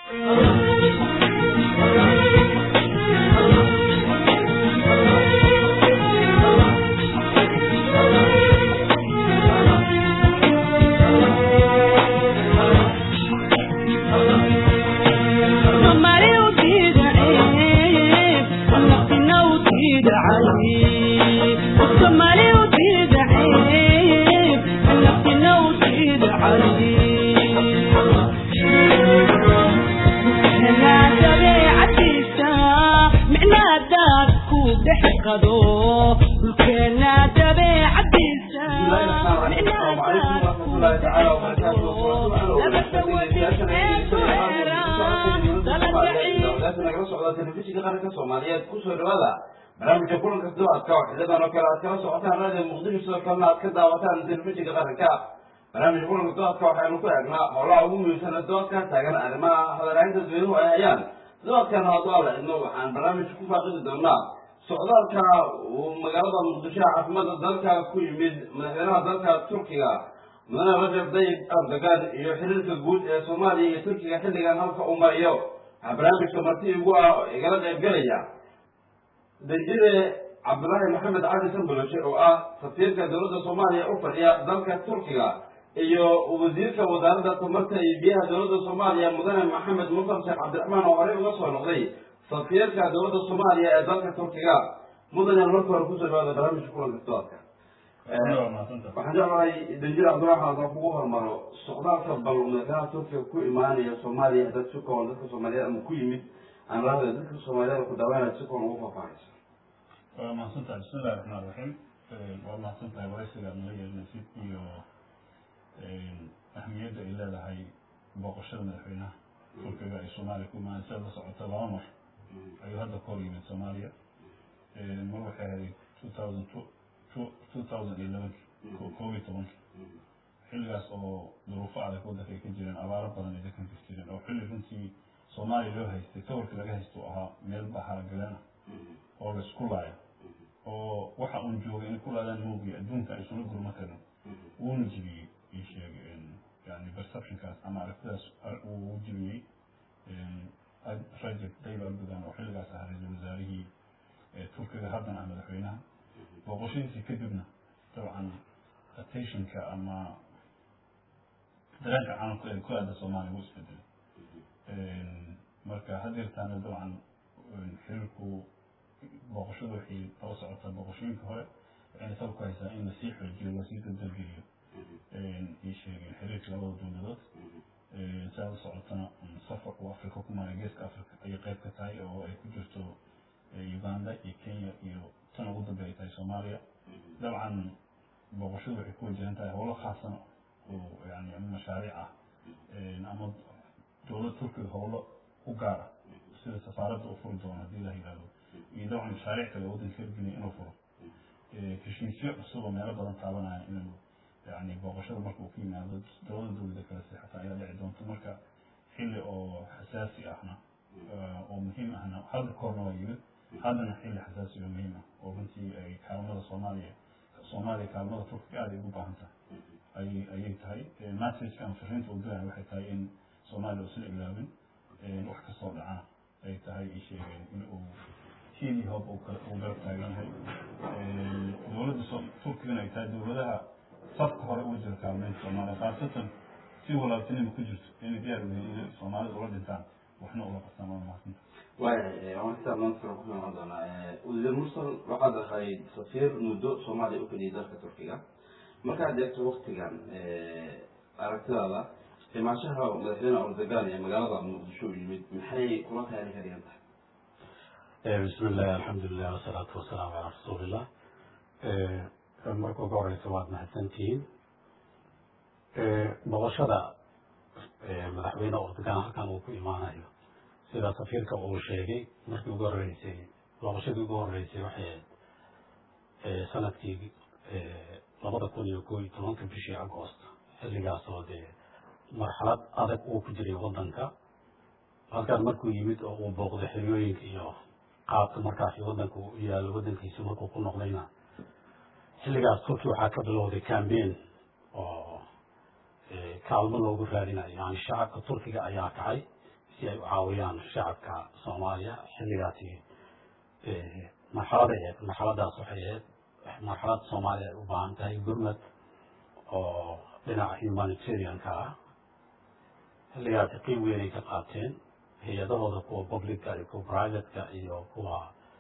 kusoo dhawaada barnaamijka kulanka ducadka oo xilidan oo kale aad kala socotaan radio muqdisho sidoo kalena aad ka daawataan telefishinka qaranka barnaamijka kulanka ducadka waxaynu ku eegnaa howlaha ugu muhiimsana doodka taagan arrimaha hadalhaynta dadweynuhu ay hayaan doodkan hadduu alla idmo waxaan barnaamijka ku faaqidi doonaa socdaalka uu magaalada muqdisho caasimada dalka ku yimid madaxweynaha dalka turkiga mudane rajab dayib erdogan iyo xiriirka guud ee soomaaliya iyo turkiga xilligan halka uu mariyo waxaa barnaamijka marti igu ah oo igala qaybgelaya danjire cabdullaahi maxamed cali samboloshe oo ah safiirka dowladda soomaaliya u fadhiya dalka turkiga iyo wasiirka wasaaradda tamarta iyo biyaha dowladda soomaaliya mudane maxamed musar sheekh cabdiraxmaan oo horey uga soo noqday safiirka dowladda soomaaliya ee dalka turkiga mudane marka hore kusoo dhawaada barnaamijka kulanka doodka waxaan jeclahay danjir cabdullahi xasan kugu hormaro socdaalka bal madaxweynaha turkiga ku imaanaya soomaaliya dad si kooban dadka soomaaliyeed ama ku yimid aan rahda dadka soomaaliyeed ku daawanaya si kooban ugu faahfaahaysa waa mahadsantahay bismi illahi raxmaan raxiim waa mahadsantahay waraysiga aad nala yeelinaysid iyo ahmiyadda ay leedahay booqashada madaxweynaha turkiga ay soomaaliya ku imaanay sida la socota laba mar ayuu hadda ka hor yimid soomaaliya mar waxay ahayd two thousand two two thousand iyo elevenki koob iyo tobanki xilligaas oo duruufo adag waddanka ay ka jireen abaaro badan ay dadkan ka jireen oo xilli runtii soomaaliya loo haystay sawirka laga haysto ahaa meel baharagaleen ah oo la isku laayo oo waxa uun joogay inay ku laadaan moogiya adduunka ay isula gurma karin wuuna jibiyey ii sheegay yani perceptionkaas ama aragtidaas uu jibiyey rajab tayyib erdogan oo xilligaas ahaa ra-iisul wasaarihii turkiga haddana ah madaxweynaha booqashadiisii kadibna dabcan attentionka ama dareenka caalamka ee ku aada soomaaliya wuu isbedelay marka hadeertaana dabcan xiriirku booqashadu waxay daba socotaa booqashooyinka hore waxayna sal ku haysaa in lasii xoojiyo lasii dadalgeliyo ii sheegeen xiriirka labada dowladood siaad u socotana safar uu africa ku maray geeska africa ayay qayb ka tahay oo ay ku jirto uganda iyo kenya iyo tan ugu dambe ay tahay soomaaliya dabcan booqashadu waxay ku wajahan tahay howlo khaasana oo yani ama mashaariic ah ama dowlad turkiga howlo u gaar ah sida safaaradda u furi doono haddii la yihahdo iyo dabcan mashaariic kale waddanka hirgeliya inuu furo heshiisyo cusub oo meelo badan taabanaya inuu yani booqashada marka uu ka yimaado dowlada dowlada kale seexata ayaa dhici doonta marka xilli oo xasaasi ahna oo muhiim ahna hadda koorna waa yimid haddana xilli xasaasi oo muhiim ah oo runtii ay kaalmada soomaaliya soomaaliya kaalmada turkiga aada ay ugu baahan tahay ayay ayay tahay messageka ama fariinta uu diraya waxay tahay in soomaaliya uusan ilaabin wax kastoo dhacana ay tahay ay sheegeen in uu hiil iyo hoob uu garab taagan yahay dowladda turkigana ay tahay dowladaha safka hore uga jira kaalmeynta soomaaliya khaasatan si walaabtinima ku jirto inay diyaar u yihiin inay soomaalida ula dhintaan waxna ula qabtaan waa mahadsanta waaya waan xisaab maanta kale ku imaan doonaa wasiir mursal waxaad ahayd safiir muddo soomaaliya u fadhiyay dalka turkiga markaad eegto waktigan aragtidaada imaanshaha madaxweyne erdogan ee magaalada muqdisho u yimid maxay kula tahay ka dhigan tahay bismi illahi alxamdulilah wasalaatu wasalaamu calaa rasuulillah marka ugu horeysa waad mahadsantihiin boqoshada madaxweyne erdogan halkan uu ku imaanayo sida safiirka uu sheegay markii ugu horeysay boqoshadii ugu horeysay waxay ahayd sanadkii labada kun iyo koo iyo tobanka bishii agoost xilligaas oo dee marxalad adag uu ku jiray wadanka halkaan markuu yimid oo uu booqday xeryooyinka iyo qaabka markaasi wadanka u yaalo wadankiisi markuu ku noqdayna xilligaas turki waxaa ka bilowday cambain oo kaalmo loogu raadinayo yani shacabka turkiga ayaa kacay si ay u caawiyaan shacabka soomaaliya xilligaasi marxalada aheed marxaladaas waxay ahayd marxalad soomaaliya ay u baahan tahay gurmad oo dhinaca humanitarianka ah xilligaasi qiim weyn ay ka qaateen hay-adahooda kuwa publica iyo kuwa privateka iyo kuwa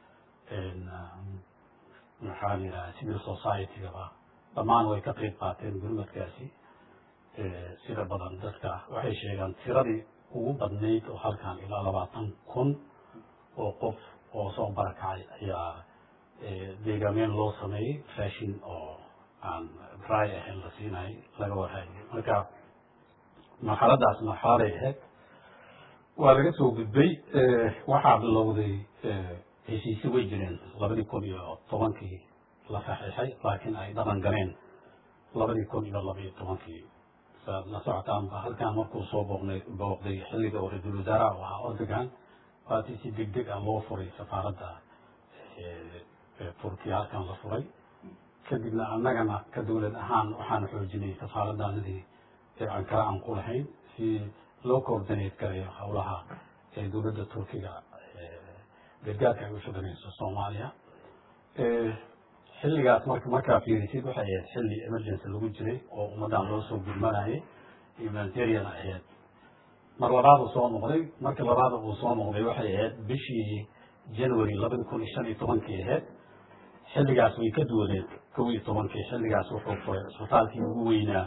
maxaa la yidhaha civil society-gaba dhammaan way ka qeyb qaateen gurmadkaasi sida badan dadka waxay sheegaan tiradii ugu badnayd oo halkan ilaa labaatan kun oo qof oo soo barakacay ayaa deegaameen loo sameeyey fashin oo aan dry ahayn la siinay laga warhayo marka marxaladaas marxaladay ahayd waa laga soo gudbay waxaa bilowday heshiisyo way jireen labadii kun iyo tobankii la saxiixay laakiin ay dhaqan galeen labadii kun iyo labaiyo tobankii saad la socotaanba halkan markuu soo booqnay booqday xilliga oo ra-iisul wasaaraha u ahaa ordogan waatii si deg deg ah loo furay safaaradda turkiya halkan la furay kadibna annagana ka dowlad ahaan waxaan xoojinay safaaraddaanadii ankara aan ku lahayn si loo coordinate garayo howlaha dowladda turkiga gargaarka ay u shaqanayso soomaaliya xilligaas marka markaa fiirisid waxay ahayd xilli emergency lagu jiray oo ummaddan loo soo gurmanayay humanitarian ahayd mar labaad uu soo noqday markii labaad uu soo noqday waxay ahayd bishii january labadi kun iyo shan iyo tobankii ahayd xilligaas way ka duwaneed kow iyo tobankii xilligaas wuxuu furay isbitaalkii ugu weynaa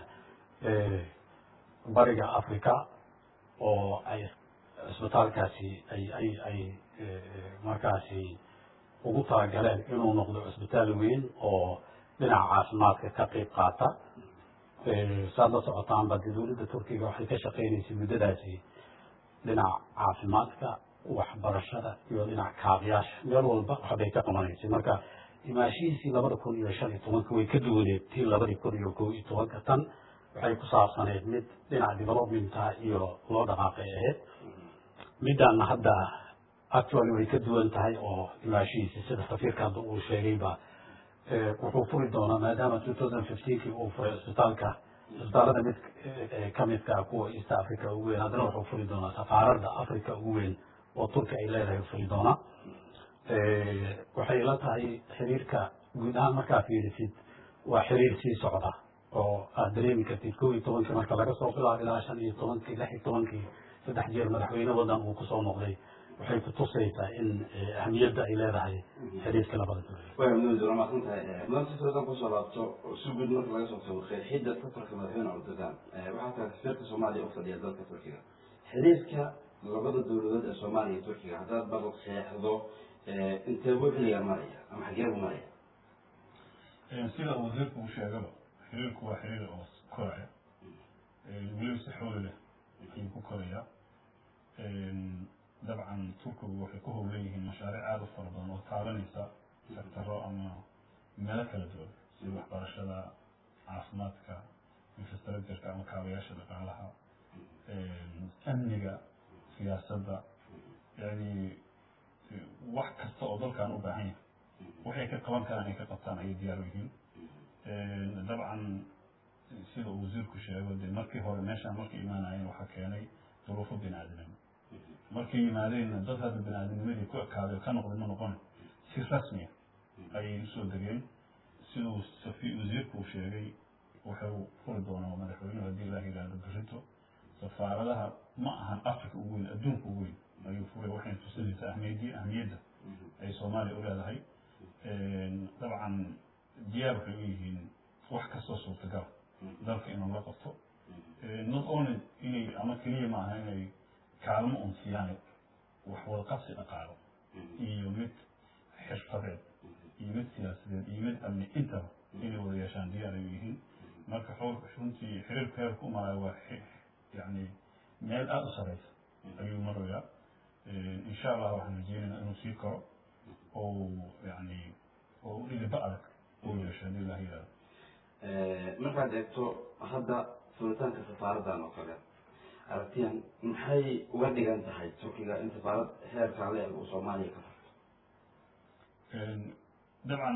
bariga africa oo ay isbitaalkaasi ay ay ay markaasi ugu talagaleen inuu noqdo cisbitaal weyn oo dhinaca caafimaadka ka qeyb qaata saad la socotaanba dee dowladda turkiga waxay ka shaqeynaysay muddadaasi dhinaca caafimaadka waxbarashada iyo dhinaca kaabiyaasha meel walba waxbay ka qabanaysay marka imaashihiisii labada kun iyo shan iyo tobanka way ka duwaneed tii labadii kun iyo kow iyo tobanka tan waxay ku saabsaneyd mid dhinaca developmenta iyo loo dhaqaaqay ahayd middaana hadda actually way ka duwan tahay oo imaashihiisi sida safiirka hadda uu sheegayba wuxuu furi doonaa maadaama two thousand fifteenkii uu furay isbitaalka isbitaalada mid kamidka kuwa east africa ugu weyn haddana wuxuu furi doonaa safaaradda africa ugu weyn oo turki ay leedahay furi doonaa waxay la tahay xiriirka guud ahaan markaa fiirisid waa xiriir sii socda oo aad dareemi kartid kow iyo tobankii marka laga soo bilaabo ilaa shan iyo tobankii lix iyo tobankii saddex jeer madaxweyne wadan uu kusoo noqday waxay kutusaysaa in ahamiyadda ay leedahay xiriirka labada dowladood way muddo waa mahadsan tahay maanta soodan kusoo laabto si guud marka laga soo tago qeexidda safarka madaxweyne erdogan waxaa tahay safiirka soomaaliya u fadhiya dalka turkiga xiriirka labada dowladood ee soomaaliya iyo turkiga haddaad bal qeexdo intee buu xilligaan maraya ama xagee buu maraya sida uu wasiirku uu sheegaba xiriirku waa xiriir oo koraya weliba si xooli leh ayuu ku korayaa dabcan turkigu waxay ku howlan yihiin mashaariic aada u fara badan oo taabanaysa sektaro ama meelo kala duwan sida waxbarashada caafimaadka infrastructureka ama kaabayaasha dhaqaalaha amniga siyaasadda yani wax kasta oo dalkan u baahan yahay waxay ka qaban karaan ay ka qabtaan ayay diyaar u yihiin dabcan sida uu wasiirku sheego dee markii hore meeshaan markay imaanayeen waxaa keenay duruufo bini aadamnimo markay yimaadeenna dad hadda bini aadamnimadii ku ekaaday ka noqday ma noqon si rasmiya ayay usoo degeen siduu safi wasiirku uu sheegay wuxuu furi doonaa madaxweynuhu haddii ilaah yidhaahdo berito safaaradaha ma ahan africa ugu weyn adduunka ugu weyn ayuu furay waxayna tusinaysaa ahmiyadii ahmiyadda ay soomaaliya u leedahay dabcan diyaar waxay u yihiin wax kastoo suurtagal dalka inuu la qabto not only inay ama keliya maaha inay kaalmo un siiyaan wax wada qabsi dhaqaalo iyo mid xirfadeed iyo mid siyaasadeed iyo mid amni intaba inay wada yeeshaan diyaar ay u yihiin marka xool runtii xiriirku heerku umalayo waa yani meel aada u sareysa ayuu marayaa insha allah waxaan rajeynaynaa inuu sii koro oo yani oo dhiliba adag uu yeesho haddii ilah yidhahdo markaad eegto hadda furitaanka safaaraddan oo kale aragtiyan maxay uga dhigan tahay turkiga in safaarad heerkaa le uu soomaaliya ka furto dabcan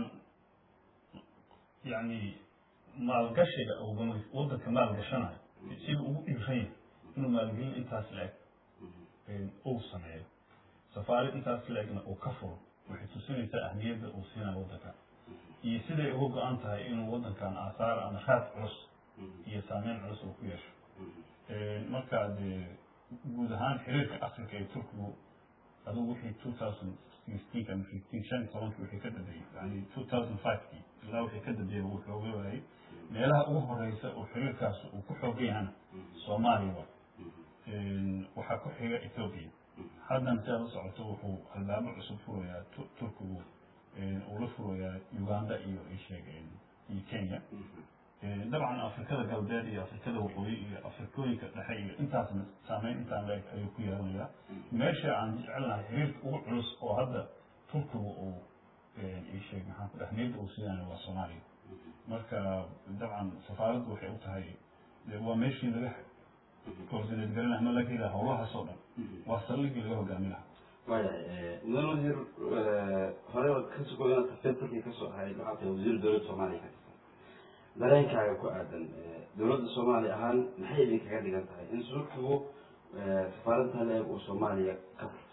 yani maalgashiga uu wadanka maalgashanayo sida ugu dhiiran yahay inuu maalgelin intaas la-eg uu sameeyo safaarad intaas la-egna uu ka furo waxay tusinaysaa ahmiyadda uu siinayo waddanka iyo siday uga go-an tahay inuu waddankan aasaar ama raad culus iyo saameyn culus uu ku yeesho marka dee guud ahaan xiriirka africa ee turkigu adugu wixii two thousand sixteen ama fifteen shan iyo tobankii wixii ka dambeeyey yani two thousand fivekii ilaa wixii ka dambeeyey wuu xooga waayey meelaha ugu horeysa oo xiriirkaas uu ku xoogan yahana soomaaliya wa waxaa ku xiga ethoopia haddan si aad u socoto wuxuu albaabo cusub furayaa turkigu uu la furayaa uganda iyo isheeg iyo kenya dabcan afrikada galbeed iyo afrikada waqooyi iyo afrikooyinka dhexe iyo intaasna saameyn intaan la-eg ayuu ku yeelanayaa meesha aan jecelnahay xiriirka ugu culus oo hadda turkigu uu isheeg maxaan ku ahmiyadda uu siinayo waa soomaaliya marka dabcan safaaraddu waxay u tahay waa meeshii laga coordinate garanaha ama laga hela howlahaas oo dhan waa saldhigii laga hogaami lahaa waayahay mudan wasiir hore ka sugo inaad tafsir turkiya kasoo ahayd waxaa tahay wasiir dowladda soomaaliya ka tirsan dareenkaaga ku aadan dowladda soomaaliya ahaan maxay idinkaga dhigan tahay in turkigu safaaradda leeg uu soomaaliya ka furto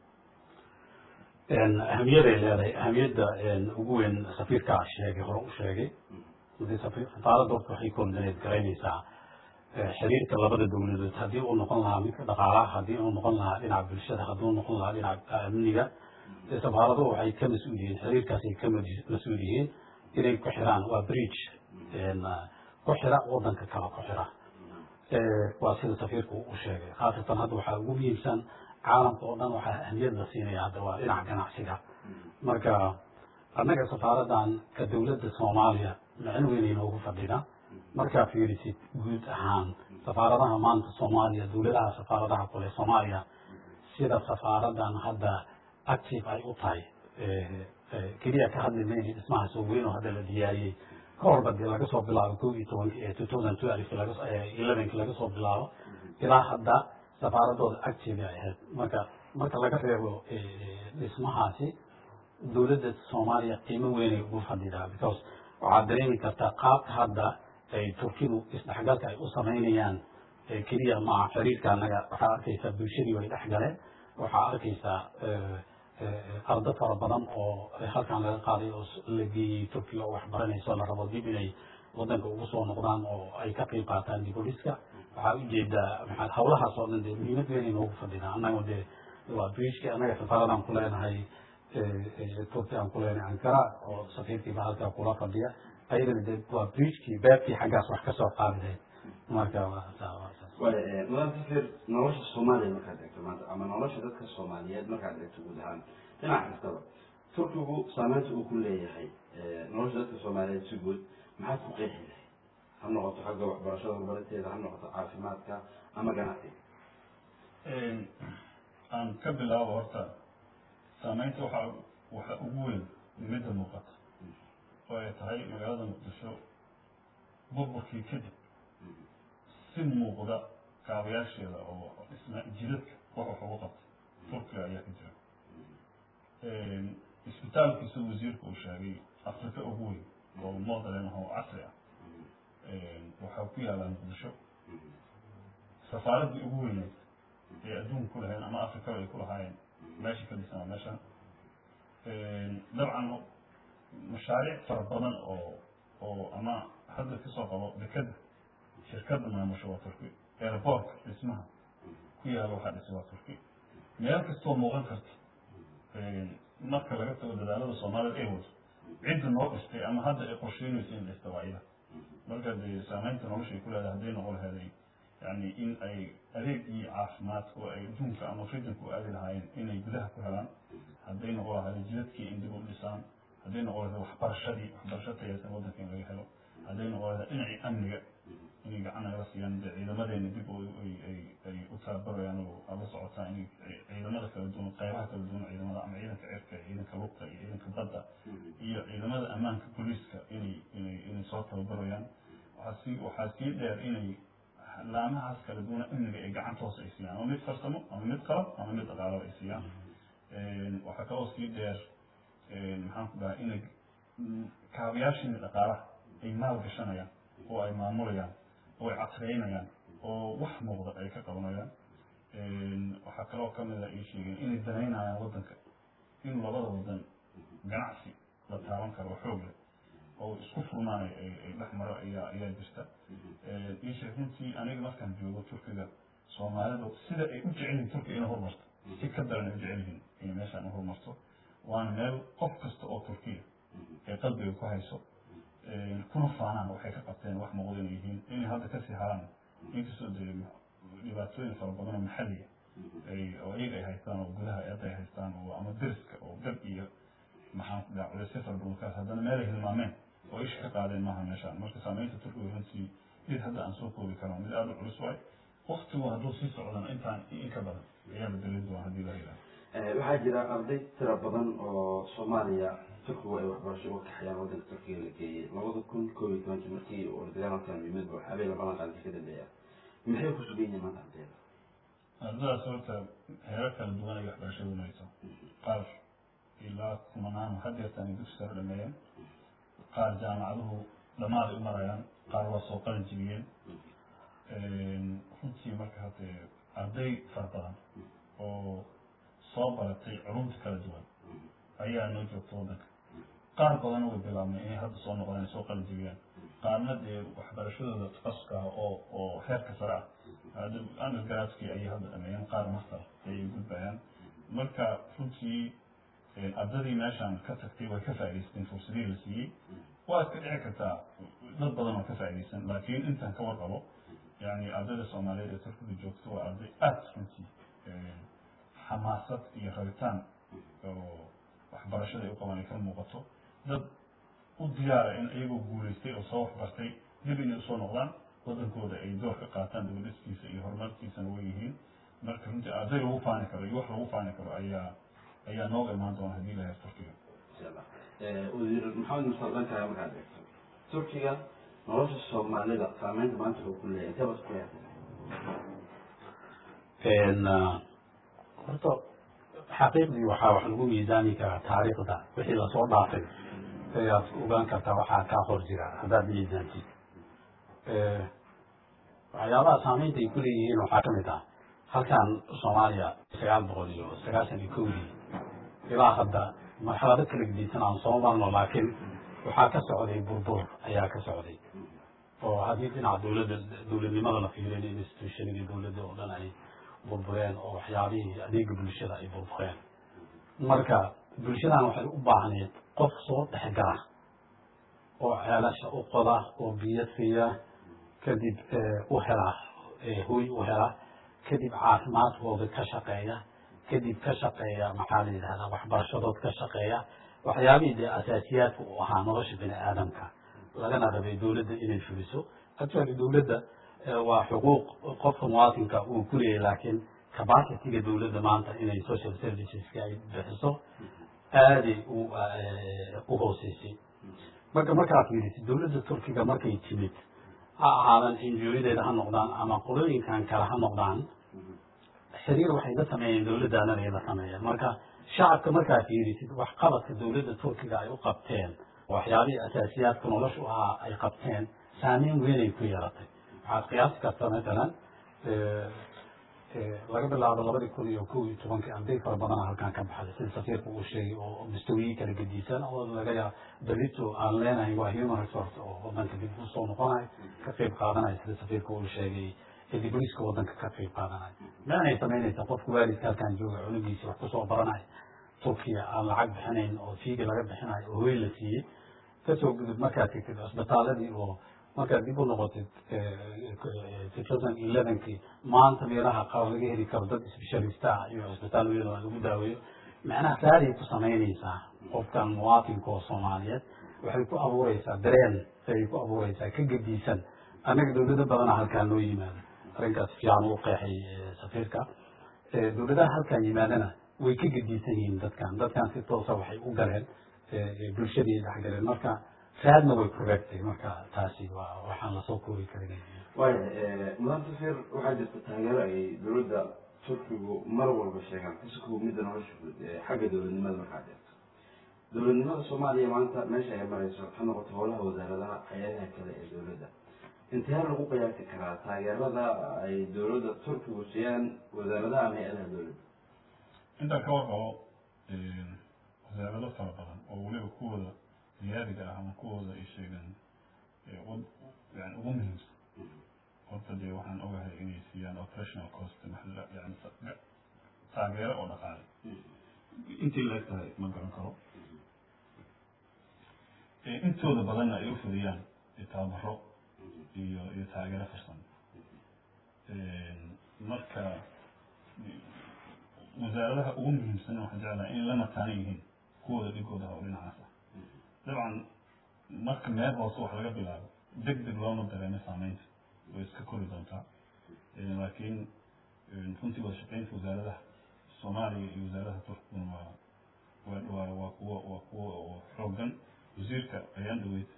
ahamiyaday leedahay ahamiyadda ugu weyn safiirkaa sheegay hore u sheegay safaaradda horta waxay coordinate garaynaysaa xiriirka labada dowladood haddii uu noqon lahaa midka dhaqaalaha haddii uu noqon lahaa dhinaca bulshada haddii uu noqon lahaa dhinaca amniga safaaraduhu waxay ka mas-uul yihiin xiriirkaasay ka mas-uul yihiin inay ku xiraan waa bridge ku xira wadanka kale ku xira waa sida safiirku u sheegay khaasatan hadda waxaa ugu muhiimsan caalamka oo dhan waxaa ahmiyad la siinaya hadda waa dhinaca ganacsiga marka annaga safaaradan ka dowladda soomaaliya macno weyn inoogu fadhida markaa fiirisid guud ahaan safaaradaha maanta soomaaliya dowladaha safaaradaha kule soomaaliya sida safaaradan hadda active ay u tahay keliya ka hadli mayna dhismaha soo weyn oo hadda la diyaariyey ka horba dee laga soo bilaabo ko iyo tobanki two thousand twelve laga elevenki laga soo bilaabo ilaa hadda safaaradooda active ay ahayd marka marka laga reebo dhismahaasi dowladda soomaaliya qiimo weynay ugu fadhidaa because waxaad dareemi kartaa qaabka hadda ay turkidu isdhexgalka ay u samaynayaan keliya maa xiriirka anaga waxaa arkaysaa bulshadii way dhex galeen waxaa arkaysaa ardo fara badan oo halkan laga qaaday oo la geeyey turkiga oo wax baranayso la rabo dib inay wadanka ugu soo noqdaan oo ay ka qayb qaataan diboliska waxaa ujeedaa maxaa hawlahaas oo dhan dee muhiimad weyn inoogu fadhinaa annaga dee waa bridgeki annaga safaradaan ku leenahay turki aan ku leenahay ankara oo safiirkiiba halkaa kula fadhiya ayadana de waa bridgekii beebkii xaggaas wax kasoo qaadiday marka waaya mudan safir nolosha soomaaliya markaad eegto maanta ama nolosha dadka soomaaliyeed markaad eegto guud ahaan dhinac kastaba turkigu saameynta uu ku leeyahay nolosha dadka soomaaliyeed si guud maxaad ku qeexi lahay ha noqoto xagga waxbarashada horumarinteeda ha noqoto caafimaadka ama ganacsiga aan ka bilaabo horta saameynta waxaa waxa ugu weyn midda muuqata oo ay tahay magaalada muqdisho burburkii kadib si muuqda kaabayaasheeda oo dhisma jidadka wax wax ugu qabtay turkiga ayaa ka jira isbitaalkiisa wasiirka uu sheegay afrika ugu weyn oo modern oo casri ah waxaa ku yaallaa muqdisho safaaraddii ugu weyneyd ee adduunka ku lahayn ama afrikaba ay ku lahaayeen meesha ka dhisan waa meeshan dabcan mashaariic fara badan oo oo ama hadda kasoo qabo dekada shirkadda maamusho waa turki airportka dhismaha ku yaala waxaa dhisay waa turki meel kastoo muuqan karta marka laga tago dadaalada soomaalida ay wado cidda noo dhistay ama hadda ay qorsheynayso in dhista waa iyada marka dee saameynta noloshay ku leedahay hadday noqon laheeday yani in ay adeegii caafimaadka oo ay adduunka ama ridanka u aadi lahaayeen inay gudaha ku helaan hadday noqon lahayd jidadkii in dib u dhisaan hadday noqon lahayd waxbarashadii waxbarasho tayaysan waddanka in laga helo hadday noqon lahayd dhinacii amniga inay gacan nagala siiyaan dee ciidamadeena dib ay u tababarayaan oo ala socotaan inay ciidamada kala duwan qaybaha kala duwan ciidamada ama ciidanka cirka ciidanka lugta iyo ciidanka badda iyo ciidamada ammaanka booliiska inay inay inay soo tababarayaan waxaa sii waxaa sii dheer inay laamahaas kala duwan amniga ay gacan toos ay siiyaan ama mid farsamo ama mid qalab ama mid dhaqaalaba ay siiyaan waxaa kaloo sii dheer maxaan ku dhahay inay kaabayaashiina dhaqaalaha ay maal gashanayaan oo ay maamulayaan oo ay casreynayaan oo wax muuqda ay ka qabanayaan waxaa kaloo kamida ii sheegeen inay danaynayaan waddanka in labada wadan ganacsi la taaban karo oo xoog leh oo isku furmaanay ay dhex maro ayaa ayaa jirta ii sheeg runtii aniga markaan joogo turkiga soomaalidu sida ay u jecel yihiin turkiga inay horumarto si ka daran ay u jecel yihiin inay meeshaan u horumarto waana meel qof kasta oo turkiya ay qalbiga ku hayso kuna faanaan waxay ka qabteen wax muuqda inay yihiin inay hadda kasii haraan inkastoo dee dhibaatooyin fara badan oo maxalliga ay oo iyaga ay haystaan oo gudaha eedda ay haystaan oo ama deriska oo gab iyo maxaan ku dhaha culeysyo fara badan kaas haddana meel ay hilmaameen oo isha ka qaadeen maaha meeshaan marka saameynta turkiga runtii mid hadda aan soo koobi karo mid aada u culus waay waktigu hadduu sii socdana intaan in ka badan ayaa la dalin doona haddii la yidhaha waxaa jira arday tira badan oo soomaaliya turkigu ay waxbarasho uga kaxayaan waddanka turkiga la geeyey labada kun koob iyo tobankii markii uu dagaalkan yimid ba habeen labadan qaadka ka dambeeya maxay ku sugan yihiin maanta ardayda ardadaas horta heerar kala duwan ay waxbarashadu marayso qaar ilaa kumanaan hadeertan ay dugsi sare dhameeyeen qaar jaamacaduhu dhammaad ay u marayaan qaar waa soo qalin jibiyeen runtii marka haddee arday fara badan oo soo baratay culumta kala duwan ayaa noo joogta waddanka qaar badanna way bilaabmay inay hadda soo noqdaan soo qalin jibiyaan qaarna dee waxbarashadooda takasuska ah oo oo heerka sare ah hadda undergradskii ayay hadda dhameeyeen qaar master ayay gudbayaan marka runtii ardadii meeshaan ka tagtay way ka faa'idaysteen fursadihii la siiyey waa iska dhici kartaa dad badan oo ka faa'iidaysan laakiin intaan ka warqabo yani ardayda soomaaliyeed ee turkiga joogta waa arday aada runtii xamaasad iyo rabitaan oo waxbarashada ay u qabaan ay ka muuqato dad u diyaara in iyagoo guulaystay oo soo waxbartay dib inay usoo noqdaan waddankooda ay door ka qaataan dibadhiskiisa iyo horumarkiisana way yihiin marka runtii arday lagu faani karo iyo wax lagu faani karo ayaa ayaa nooga imaan doona haddii la heer turkiga insha allah wasiir maxamed musaldankaaga markaad eegto turkiga nolosha soomaalida saameynta maanta wuxuu ku leeyahay intee bas ku leeyahay horta xaqiiqdii waxaa wax lagu miisaami karaa taariikhda wixii lasoo dhaafay ayaad ogaan kartaa waxaa kaa hor jira haddaad miisaantid waxyaabaha saameynta ay ku leeyihiin waxaa ka mid ah halkan soomaaliya sagaal boqol iyo sagaashan iyo kowdii ilaa hadda marxalado kala gedisan aan soo marno laakiin waxaa ka socday burbur ayaa ka socday oo haddii dhinaca dowladda dowladnimada la fiiriyo institutionadii dowladda oo dhan ay burbureen oo waxyaabihii adeega bulshada ay burbureen marka bulshadan waxay u baahneed qof soo dhexgala oo ceelasha u qoda oo biyo siiya kadib u hela hoy u hela kadib caafimaadkooda ka shaqeeya kadib ka shaqeeya maxaa la yidhahdaa waxbarashadood ka shaqeeya waxyaabihii dee asaasiyaadka u ahaa nolosha bini aadamka lagana rabay dowladda inay fuliso actually dowladda waa xuquuq qofka muwaatinka uu ku leeyahy laakiin capacity-ga dowladda maanta inay social serviceska ay bixiso aaday u u hooseysay marka markaad fiirisid dowladda turkiga markay timid ha ahaadan injuriyadeeda ha noqdaan ama qolooyinkan kale ha noqdaan xiriir waxay la sameeyeen dowladdaanana ay la sameeyeen marka shacabka markaad fiirisid waxqabadka dowladda turkiga ay u qabteen waxyaabihii asaasiyaadka noloshu ahaa ay qabteen saameyn weynay ku yeelatay waxaad qiyaasi karta matalan laga bilaabo labadii kun iyo kow iyo tobankii arday fara badana halkan ka baxday sida safiirka uu sheegay oo mustawiyi kala gedisan oo laga yaa berito aan leenahay waa human resource oo wadanka dib usoo noqonayo ka qayb qaadanayo sida safiirka uu sheegay diboliska wadanka ka qayb qaadanayo meenay samaynaysa qofka waalidka halkan jooga cunugiisi wax kusoo baranayo turkiya aan lacag bixinayn oo fiigi laga bixinayo oo hoy la siiyey kasoo gudub markaad tegtid cisbitaaladii oo markaad dib u noqotid two thousand elevenkii maanta meelaha qaar laga heli karo dad specialista ah iyo cisbitaal weyn oo lagu daaweeyo macnaha saaray ku samaynaysaa qofkan muwaatinka oo soomaaliyeed waxay ku abuureysaa dareen ayay ku abuureysaa ka gedisan annaga dowlado badana halkaan loo yimaado arrinkaas fiican uu qeexay safiirka dowladaha halkaan yimaadana way ka gedisan yihiin dadkan dadkan si toosa waxay u galeen bulshadii dhex galeen marka raadna way ku reegtay marka taasi waa waxaan lasoo koobi karin waaya mudan safir waxaa jirta taageero ay dowladda turkigu mar walba sheegaan kasukuu midda nolosha guud xagga dowladnimada markaa deerto dowladnimada soomaaliya maanta meesha ay marayso ha noqoto howlaha wasaaradaha hay-adaha kale ee dowladda intee lagu qiyaasi karaa taageerada ay dowladda turkigu siiyaan wasaaradaha ama hay-adaha dowladda intaan ka warqabo wasaarado fara badan oo weliba kuwooda ziyaadiga ah ama kuwooda ay sheegaan yani ugu muhiimsan horta dee waxaan ogahay inay siiyaan operational cost maxalla yani taageero oo dhaqaale intay la eg tahay ma garan karo intooda badanna ay u fudiyaan tababaro iyo iyo taageero farsamo marka wasaaradaha ugu muhiimsan waxaan jeclahay inay la mataanan yihiin kuwooda dhigooda oo dhinacaas ah dabcan marka meel hoose wax laga bilaabo deg deg looma dareemo saameynta way iska kori doontaa laakiin runtii wada shaqeynta wasaaradaha soomaaliya iyo wasaaradaha turkiguna waa waa waa waa kuwo waa kuwo oo xoogan wasiirka ayaan dhaweyd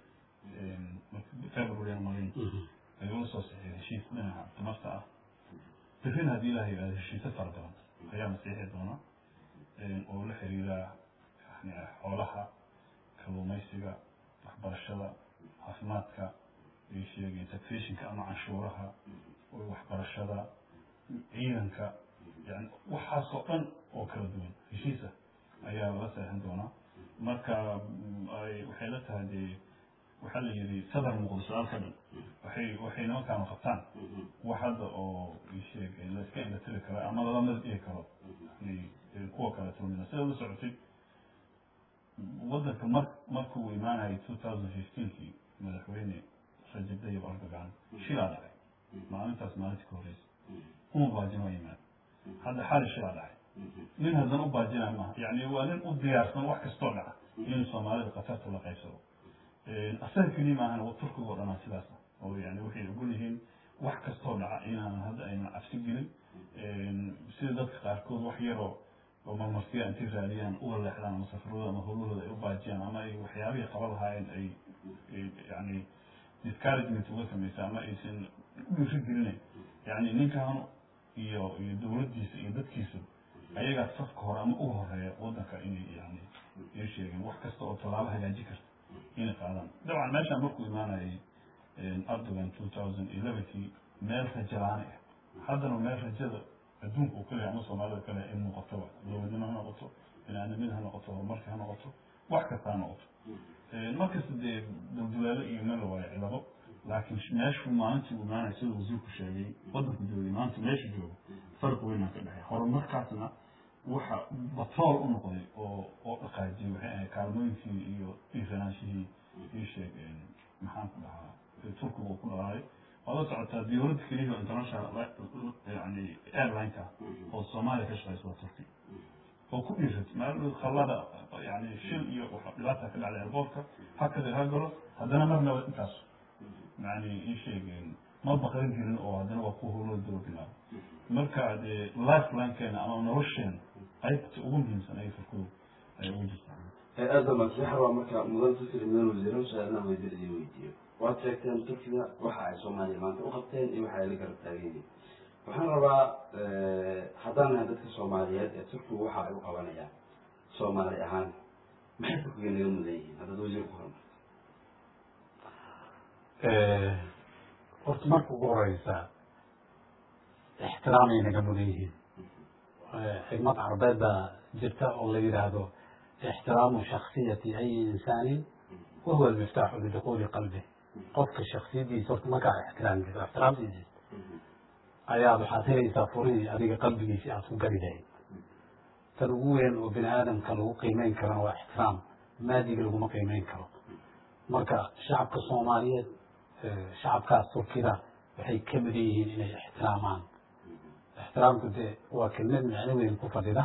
february aan malayn ayuu la soo saxiixay heshiis dhinaca tamarta ah berrina haddii ilaha yidhahdo heshiisyo fara badan ayaa masiixi doona oo la xiriira yani xoolaha kalluumaysiga waxbarashada caafimaadka ay sheegeen taxationka ama canshuuraha waxbarashada ciidanka yani waxaasoo dhan oo kala duwan heshiisa ayaa la seexan doonaa marka waxay la tahay dee waxaa la yidhi sadar muuqdo su-aal ka dhan waxay waxay nimankaanu qabtaan wax hadda oo sheeg la iska indhatiri kara ama lala mid dhigi karo kuwa kale tulmida sida la socotay waddanka mar markuu imaanayay two thousand fifteenkii madaxweyne rajab tayyib erdogan shilaa dhacay maalintaas maalintii ka horreysay uma baajin waa yimaad hadda xali shilaa dhacay nin haddana u baajinaya maaha yani waa nin u diyaarsan wax kastoo dhaca inuu soomaalida khatarta la qaybsado asaga keliya maahan turkiga oo dhanaa sidaas ah oo yani waxay ogol yihiin wax kastoo dhaca inaanan hadda aynan cabsi gelin sida dadka qaarkood wax yaroo oo marmarsiya intay raadiyaan uga leexdaan ama safarooda ama howlahooda ay u baajiyaan ama ay waxyaabihii qaba lahaayeen ay yani discouragement uga samaysa ama aysan u dhiiri gelinayn yani ninkan iyo iyo dowladdiisa iyo dadkiisa ayagaa safka hore ama uga horeeya waddanka inay yani ay sheegeen wax kasta oo tallaabo hagaaji karta inay qaadaan dabcan meeshaan markuu imaanayay erdogan two thousand elevenkii meel rajo la-aan ah haddana meel rajada adduunka uu kaleyahay ama soomaalida kale ay muuqatoba dowladnimo ha noqoto binaadamida ha noqoto horumarka ha noqoto wax kasta ha noqoto markasta dee dulduleelo iyo meel la waayo cilado laakiin meeshuu maalintii uu imaanaya sida wasiirku sheegay waddanku joogay maanta meesha joogo farq weynaa ka dhexeey horumarkaasna waxa batrool u noqday oo oo dhaqaajiyay waxay ahayd kaalmooyinkii iyo dhiiranaanshihii ii sheeg maxaan ku dhahaa turkiga uu ku dhalaalay waad la socotaa diyaaradda keliya oo international yani airlineka oo soomaaliya ka shaqeysa waa turki oo ku dhiiratay maalin khallada yani shil iyo dhibaata ka dhacday airportka hakada ha galo haddana marnaba intaas yani ii sheegeen ma baqrin jirin oo haddana waa ku howlada daba bilaabo marka dee lifelinkeena ama nolosheena qaybta ugu muhiimsan ay turkidu ay ugu jirtaa aada masiixa waa marka mudan fikri mudan wasiiro su-aalna wasiir idin weydiiyo waad sheegteen turkiga waxa ay soomaaliya maanta u qabteen iyo waxa ay la garab taagan yihiin waxaan rabaa haddaan nahay dadka soomaaliyeed ee turkigu waxa ay u qabanayaan soomaali ahaan maxay turkiga naga mudan yihiin haddaad wasiir ku hormarto horta marka ugu horeysa ixtiraamay naga mudan yihiin xigmad carbeed baa jirta oo la yidhaahdo ixtiraamu shaksiyati ayi insaanin wahuwa almiftaaxu lidukuuli qalbi qofka shaksiyadiisa horta markaa ixtiraamkiisa ixtiraamtiisa ayaad waxaad helaysaa furihii adiga qalbigiisi aad ku gari lahayd tan ugu weyn oo bini aadamka lagu qiimeyn karana waa ixtiraam maadiga laguma qiimeyn karo marka shacabka soomaaliyeed shacabkaas turkida waxay ka mudan yihiin inay ixtiraamaan ixtiraamku dee waa kelmad macno weyn ku fadhida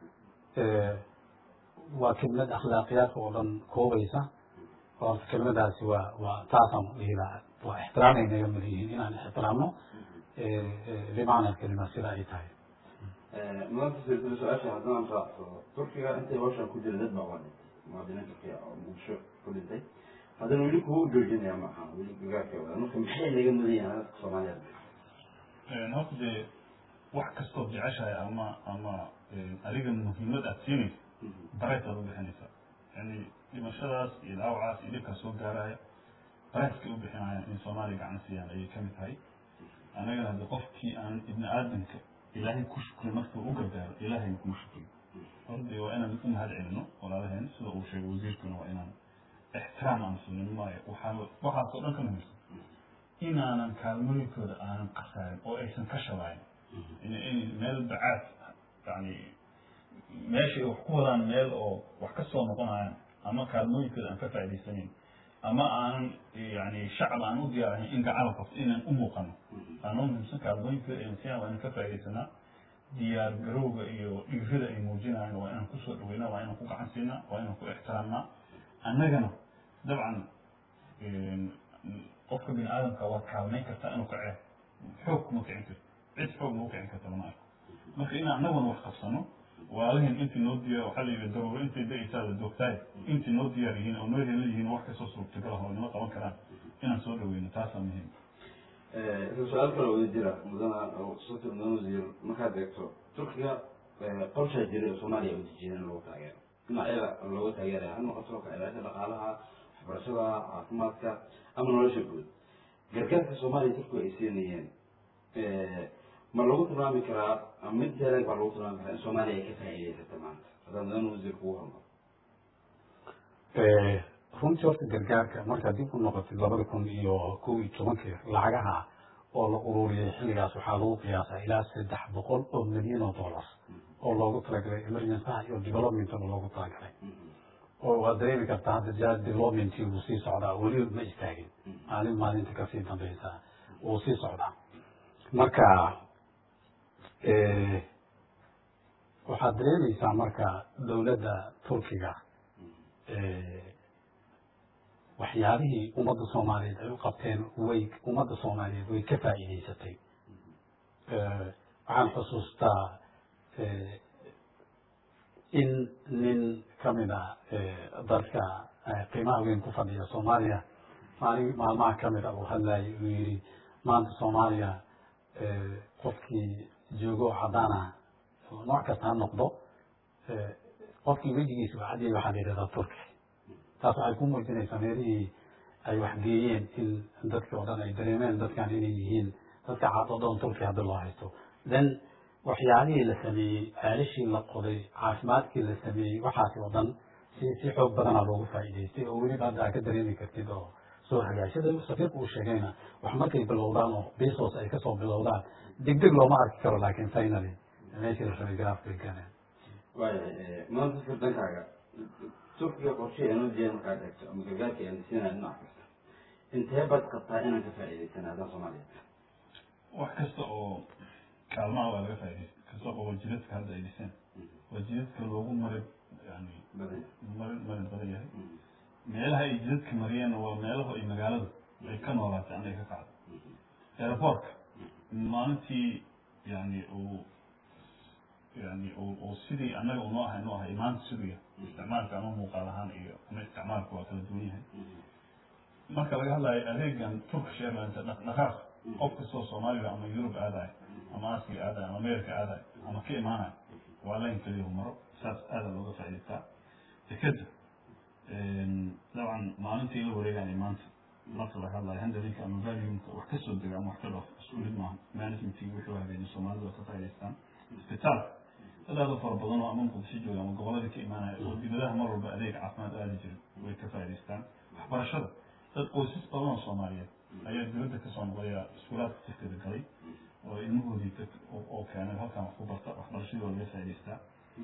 waa kelmad akhlaaqiyaadka oo dhan koobaysa horta kelmadaasi waa waa taasaan dhihi lahaa waa ixtiraamay naga mudan yihiin inaan ixtiraamno bimacna kelima sida ay tahay maanta silsila su-aasha haddaan raacsado turkiga intay hawshan ku jira dad baa waa dhintay muwaadiniin turkiya oo muqdisho ku dhintay haddana weli kuwa u joojinaya ma aha weli gagaarka wada marka maxay naga mudan yihiin dadka soomaaliyeed horta dee wax kastood jeceshahay ama ama adiga muhiimad aad siinaysa daraytaad u bixinaysaa yani dhimashadaas iyo dhaawacaas iyo dhibkaas soo gaaraya baraaskay u bixinayaan in soomaaliya gacan siiyaan ayay kamid tahay annagana hadde qofkii aan ibni aadamka ilaahay ku shukrin markuu u gargaaro ilaahayna kuma shukrin hordi waa inaan u mahad celino walaalaheen sida uu sheegay wasiirkuna waa inaan ixtiraam aan sunin maayo waxaa waxaasoo dhan ka muhiimsan inaanan kaalmooyinkooda aanan khasaarin oo aysan ka shabayn in meel bacaad yani meeshay wax ku wadaan meel oo wax ka soo noqonayaan ama kaalmooyinkooda aan ka faa'idaysanayn ama aanan yani shacab aan u diyaarahayn in gacan la qabto inaan u muuqano aanoo muhiimsan kaalmooyinkooda aynan siiyaan waa inaan ka faa'iidaysanaa diyaar garowga iyo dhiirada ay muujinayaan waa inaan kusoo dhaweynaa waa inaan ku gacan siinaa waa inaan ku ixtiraamnaa annagana dabcan qofka bini aadamka waad kaalmayn kartaa inuu kacee xoog kuma kicin karto cid xoog ma u kicin karta lama arko marka in annaguna wax qabsano walaalihin intii noo diyaar waxaa la yidhi daruuro intay da-aysaa la doogtaay intii noo diyaar yihiin oo noo helan yihiin wax kastoo suurtagal ah oo nima qaban karaan inaan soo dhaweyno taasaa muhiim su-aal kale wada jira mudana sati mudana wasiir markaad eegto turkiga qorshaa jiray oo soomaaliya u dejiyeen in lagu taageero dhinacyada looga taageeraya ha noqoto kacilaasha dhaqaalaha waxbarashada caafimaadka ama nolosha guud gargaarka soomaaliya turkiga ay siinayeen ma lagu tilmaami karaa mid deelag baa lagu tilmaami karaa in soomaaliya ay ka faa'iidaysata maanta haddaad mudana wasiir kugu hormaro runtii horta gargaarka markaad dib u noqotid labada kun iyo kow iyo tobankii lacagaha oo la ururiyay xilligaas waxaa lagu qiyaasaa ilaa saddex boqol oo milyan oo dollar oo loogu talagalay emergencyha iyo developmentaba loogu talagalay oo waad dareemi kartaa hadda jaa developmentii wuu sii socdaa weli ma istaagin maalin maalinta kasii dambeysa wuu sii socdaa marka waxaad dareemeysaa marka dowladda turkiga waxyaabihii ummadda soomaaliyeed ay u qabteen way ummadda soomaaliyeed way ka faa'iidaysatay waxaan xusuustaa in nin kamid a dadka qiimaha weyn ku fadhiya soomaaliya maalin maalmaha kamid a uu hadlayay uu yihi maanta soomaaliya qofkii joogo cadaana nooc kasta ha noqdo qofkii wejigiisa waa cadiyay waxaa la yidhahdaa turki taas waxay ku muujinaysaa meelihii ay waxgeeyeen in dadkii oo dhan ay dareemeen dadkan inay yihiin dadka caadodon turki haddi loo haysto then waxyaalihii la sameeyey ceelishii la qoday caafimaadkii la sameeyey waxaasi oo dhan si si xoog badanaa loogu faa'iidaystay oo weliba hadda aa ka dareemi kartid oo soo hagaashada safiirku uu sheegayna wax markay bilowdaan oo bisos ay kasoo bilowdaan deg deg looma arki karo laakiin finally meeshii la rabay garaafka ay gaareen waaya maanta sir dankaaga turkiga qorshe aanoo diyaar markaad eegto ama gargaarka aan siinaya dhinac kasta intee baad qabtaa inaan ka faa'iidaysana haddaan soomaaliya wax kasta oo kaalmaha waa laga faa'iidaysta kasta oo wajidadka hadda ay dhiseen wajidadka loogu marid yani badan marid marid badan yahay meelaha ay jidadka mariyeenna waa meelaha ay magaaladu ay ka noolaatay ama ay ka kacdo airportka maalintii yani uu yani uu sidii annaga unoo ahay noo ahay maanta siduu yahay isticmaalka ama muuqaal ahaan iyo ama isticmaalka waa kala duwan yahay marka laga hadlayo adeegan turkish airlines dhaqdhaqaaq qof kastoo soomaaliga ama yurub aadayo ama aasiya aadayo ama america aadayo ama ka imaanayo waa layn keliya maro saas aada looga faa'idaystaa dekeda dabcan maalintii la wareegaya maanta marka laga hadlayo handlinka ama valuumka wax kasoo dega ama wax ka dhaaf isku mid maaha managementii wixii hagaajin soomaalida waa ka faa'idaystaan isbitaalka dad aada u fara badan oo ama muqdisho jooga ama gobolada ka imaanaya oo dibadaha mar walba adeeg caafimaad aadi jiray way ka faa'idaystaan waxbarashada dad qoysas badan oo soomaaliyeed ayaa dibadda kasoo noqdaya iskuulaadka tirkada galay oo ilmahoodii oo keenay halkan wax ku barta waxbarashadii waa laga faa'idaystaa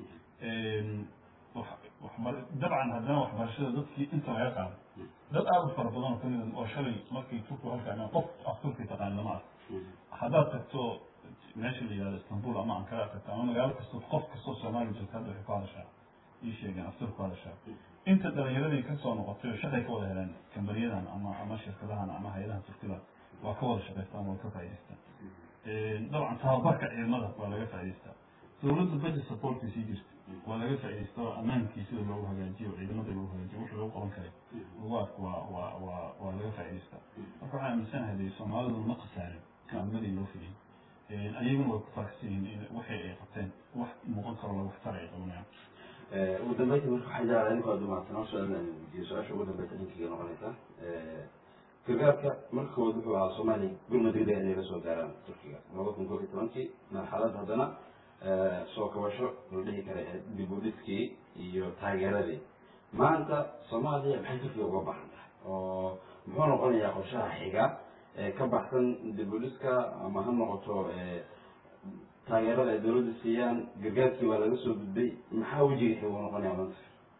dabcan haddana waxbarashada dadkii inta laga qaaday dad aada u fara badan oo kamid oo shalay markii turku halkaan qof af turki taqaan lama arko haddaad tagto meesha la yihahdo istanbul ama ankara tagto ama magaalo kasta qof kastoo soomaaliya joogta hadda waxay ku hadashaa ii sheegeen aftur ku hadashaa inta dhalinyaradii kasoo noqotay oo shaqay ka wada heleen kambaniyadan ama ama shirkadahan ama hay-adaha turkida waa ka wada shaqaystaan waa ka faa'idaystaan dabcan tababarka ciidamada waa laga faa'idaystaa dowladda budget supportkii sii jirta waa laga faa'idaystaa oo ammaankii sida loogu hagaajiyo oo ciidamada loogu hagaajiyo wixii lagu qaban karay lagu arko waa waa waa waa laga faa'idaystaa marka waxaan aaminsanahay dee soomaalidu ma khasaarin kaalmadii loo fidiyey ayaguna way ku faraxsan yihiin in waxay ay qabteen wax muuqan karo lagu waxtar ay qabanayaan ugu dambeynta marka waxaan jeclaa ninka waa dumaadsan oo su-aal aan weydiiyo su-aasha ugu dambeysa ninkayga noqonaysa gargaarka markood wuxuu ahaa soomaaliya gurmud degdeg inay la soo gaaraan turkiga laba kun koob iyo tobankii marxalad haddana soo kabasho la dhihi kara ee dib u dhiskii iyo taageeradii maanta soomaaliya maxay turkiga uga baahan tahay oo muxuu noqonayaa qorshaha xiga ee ka baxsan dib u dhiska ama ha noqoto taageerada ay dawladda siiyaan gargaarkii waa laga soo gudbay maxaa wejiga xiga uu noqonaya maanta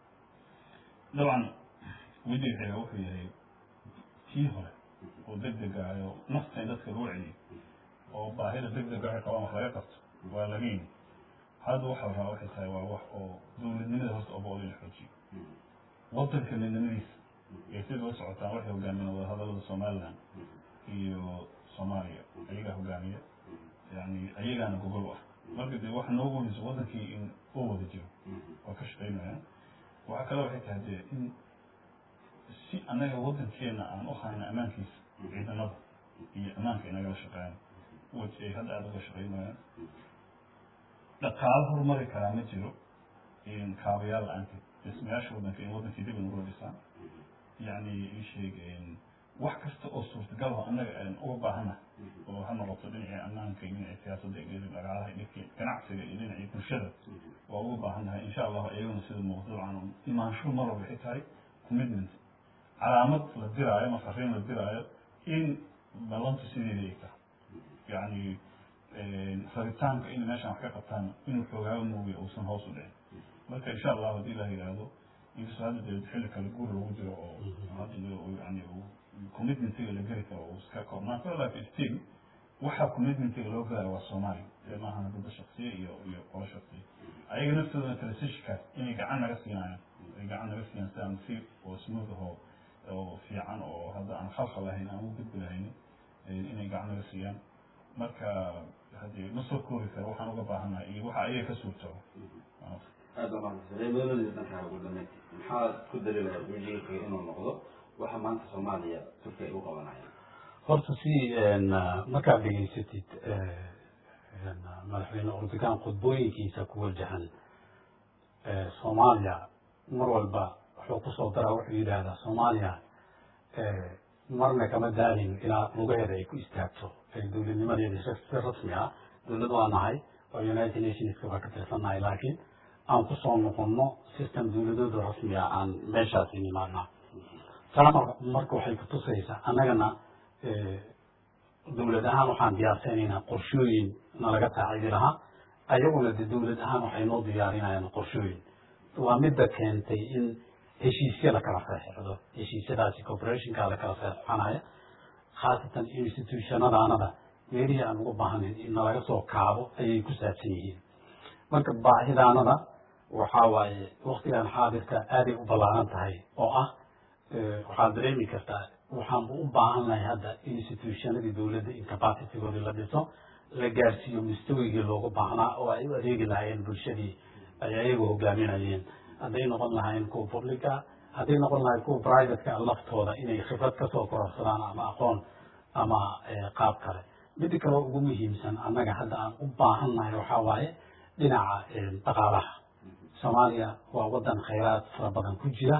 dabcan wejiga xiga wuxuu yahay kii hore oo deg dega ayo nafta in dadka loo celiyo oo baahida deg dega waxay qabaan wax laga qabto waa laga yimi hadda waxa la rabaa waxay tahay waa wax oo dawladnimada horta obood in la xoojiyo wadanka midnimadiisa ee sida la socotaan waxay hogaamiyeen wadahadalada somaliland iyo soomaaliya ayagaa hogaamiya yani ayagaana gogol u ah marka dee waxa noogu weyso wadankii in uu wada jiro waa ka shaqaynayaan waxaa kale waxay tahay dee in si annaga wadankeena aan u hayno ammaankiisa ciidamada iyo ammaanka inagala shaqeeyaan waj ay hadda aada uga shaqaynayaan dhaqaalo horumari karaa ma jiro kaabayaal la-aanteed dhismayaasha wadanka in wadankii dib inagula dhisaan yani isheeg wax kasta oo suurtagal oo annaga aan uga baahana oo ha noqoto dhinacii ammaanka iyo dhinacii siyaasadda iyo dhaqaalaha iyo dhinacii ganacsiga iyo dhinacii bulshada waa uga baahan tahay insha allahu iyaguna sida muuqda dabcan imaanshuhu mar walba waxay tahay commitment calaamad la diraayo ama fariin la diraayo in ballantu sideedii ay tahay yani rabitaanka inay meeshaan wax ka qabtaan inuu xoogaago moogiya uusan hoos u dhicin marka insha allahu haddii ilah yidhaahdo inkastoo hadda dee xilli kale guur lagu jiro oo hadda yani commitmentiga la geli karo uu iska koobnaan karo laakin still waxaa commitmentiga loo gelayo waa soomaaliya ee maaha dada shaksiya iyo iyo qolo shaksiya ayaga naftooda transitionkaas inay gacan naga siinayaan ay gacan naga siiyaan si aan si oo smooth ahoo oo fiican oo hadda aan khalkhal lahayn aan u gudbi lahayn inay gacan naga siiyaan marka haddii ma soo koobi karo waxaan uga baahannahay iyo waxa ayaga ka suurtooba aada umahadsantahay dankaa ugu dhameyd maxaad ku daliilaya wejiga xiga inuu noqdo waxa maanta soomaaliya turkiya ay u qabanayaan horta si markaad dhegeysatid madaxweyne erdogan khudbooyinkiisa ku wajahan soomaaliya mar walba wuxuu kusoo daraa wuxuu yidhaahdaa soomaaliya marna kama daalin ilaa lugaheeda ay ku istaagto dowladnimadeeda si rasmi ah dowlad waa nahay oo united nationska baa ka tirsannahay laakiin aan kusoo noqonno system dowladooda rasmi ah aan meeshaasi nimaadnaa taa marka waxay kutusaysaa annagana dowlad ahaan waxaan diyaarsanaynaa qorshooyin nalaga saacidi lahaa ayaguna de dowlad ahaan waxay noo diyaarinayaan qorshooyin waa midda keentay in heshiisya lakala saxeixdo heshiisyadaasi corporationka lakala saxeixanaya khaasatan institutionadaanada meelihii aan ugu baahnayn in nalaga soo kaabo ayay ku saabsan yihiin marka baahidaanada waxaa waaye waktigan xaadirka aaday u ballaaran tahay oo ah waxaad dareemi kartaa waxaanba u baahan lahay hadda institutionadii dowladda in capacitygoodii la dhiso la gaarsiiyo mustawigii loogu baahnaa oo ay u adeegi lahaayeen bulshadii ay ayagu hogaaminayeen hadday noqon lahayn kuwa publica hadday noqon lahayn kuwa privateka laftooda inay khibrad kasoo kororsadaan ama aqoon ama qaab kale mida kaleo ugu muhiimsan annaga hadda aan u baahannahay waxaa waaye dhinaca dhaqaalaha soomaaliya waa wadan khayraad fara badan ku jira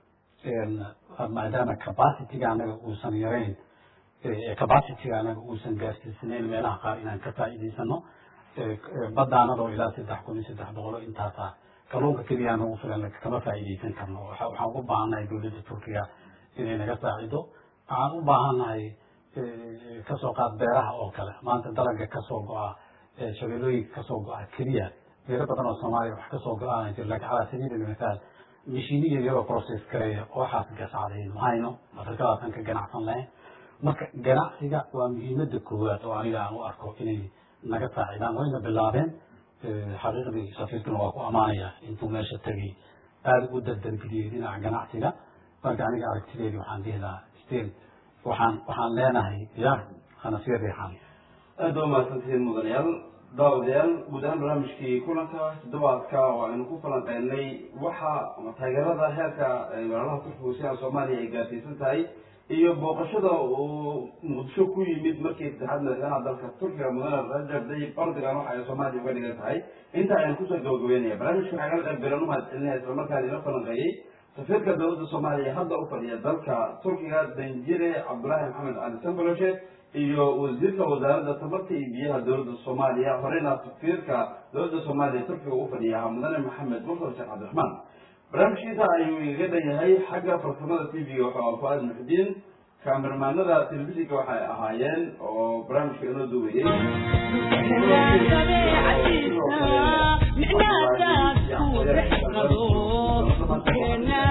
maadaama capacityga anaga uusan yarayn capacityga anaga uusan gaarsiisanayn meelaha qaar inaan ka faa'iidaysano badaanadoo ilaa saddex kun iyo saddex boqolo intaasa kalluunka keliya nagu filan kama faa'iidaysan karno waxaan ugu baahannahay dowladda turkiga inay naga saacido waxaan u baahannahay kasoo qaad beeraha oo kale maanta dalaga kasoo go-a shabeelooyinka kasoo go-a keliya beero badan oo soomaaliya wax kasoo go-aan jir laakiin calaa sabiili lmithaal mashiniya iyagoo process gareeya waxaas gasacdayn mahayno afrikadaasan ka ganacsan lahayn marka ganacsiga waa muhiimada koowaad oo aniga aan u arko inay naga saacidaan wayna bilaabeen xaqiiqdii safiirkuna waa ku amaanaya intuu meesha tegay aada u dardargeliyey dhinaca ganacsiga marka aniga aragtideedii waxaan dhihi lahaa still waxaan waxaan leenahay ya hana sii riixan aada waa mahadsantihiin mudanayaal daawadayaal guud ahaan barnaamijkii kulanka toddobaadka oo aynu ku falanqeynay waxa taageerada heerka walaalaha turkiga sidaa soomaaliya ay gaarsiisan tahay iyo booqashada uu muqdisho ku yimid markii saddexaad madaxweynaha dalka turkiga mudane rajab tayyib erdogan waxa ay soomaaliya uga dhigan tahay inta aynu kusoo gabagabeynaya barnaamijka waxaa kala qayb galan u mahad celinaya islamarkaana ila falanqeeyey safiirka dowladda soomaaliya hadda u fadhiya dalka turkiga danjire cabdulaahi maxamed cali samboloshe iyo wasiirka wasaaradda tamarta iyo biyaha dowladda soomaaliya horeyna safiirka dowladda soomaaliya turkiga u fadhiya mudane maxamed mursal sheekh cabdiraxmaan barnaamijkiisa ayuu igaga dhan yahay xagga farsamada t v-ga wuxuu fuaad muxudiin kaamirmaanada telefishinka waxay ahaayeen oo barnaamijka inoo duwayey معناتها تكون رحمة